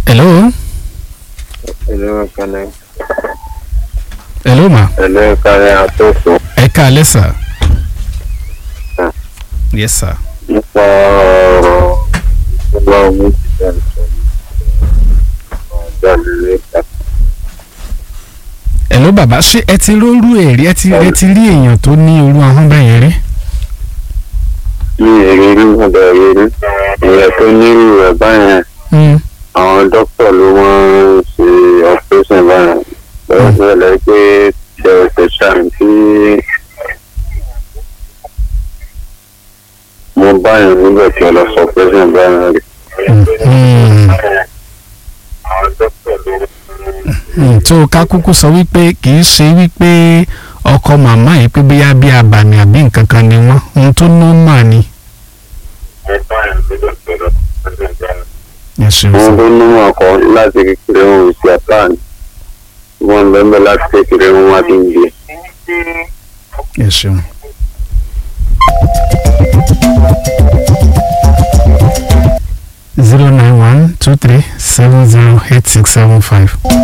hello Hello, Kane. hello ma Hello, Kane Atoso. ẹ káalẹ́ sà. yes sir. Nípa ọ̀rọ̀ ìjọba omi ti bẹ̀rẹ̀ sọ jáde lẹ́ka. hello bàbá ṣé ẹ ti rórú èrè ẹ ti ẹ ti rí èèyàn tó ní orú ahọ́n bẹ́yẹn rí. Ní ìrírí ọ̀dọ̀ ìrírí, ìyẹn tó nírú rẹ̀ báyẹn, Mm. àwọn dókítà ló wọ́n ń ṣe operation báyẹn. Lọ́wọ́ sílẹ̀ pé ṣẹ̀ṣẹ̀ ṣàn tí mo báyẹn nígbà tí ọ lọ sọ operation báyẹn rí. Mm. Àwọn dókítà ló Mm, tó ká kúkú sọ wípé kì í ṣe wípé ọkọ màmá yìí pé bóyá bí abàmì àbí nǹkan kan ni wọ́n ohun tó nọ́mà ni. wọ́n báyẹn nígbà tí ọ lọ sọ operation báyẹn. ẹ ṣeun wọ́n sà. tó ní ọkọ láti kékeré wọn ò sí àtàn wọ́n bẹ́ẹ̀ láti kékeré wọn wá ti ń gbé. ẹ ṣeun. zero nine one two three seven zero eight six seven five.